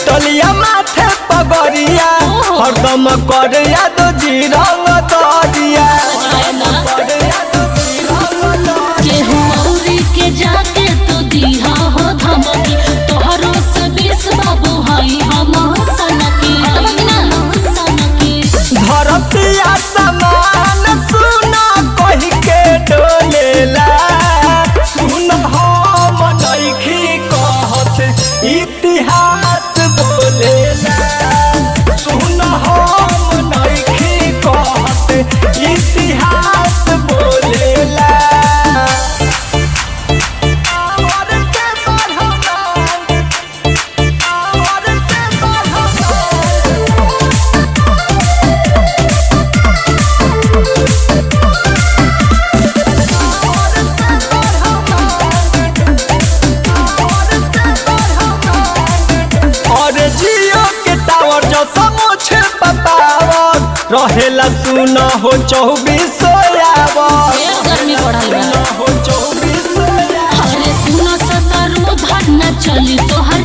टलिया माथे पगरिया हरदम कर याद जी रंग दरिया कर याद जी रंग दरिया। केहू औरी के जाके तू दिहा हो धमकी तोहरो से बीस बाबू हई हम सनकी सनकी धरतिया समान सुना कही के डोलेला सुन हम नइखी कहत इतिहास बोलेला सुन हम नइखी कहत इतिहास बोलेला और के बढ़मान, और के बढ़मान। और जियो के टावर जो समझ बतावर रहेला सुन हो चौबीस आवर ढेर गर्मी बढ़ल बा हो चौबीस अरे सुनो सतरू धन चली तोहर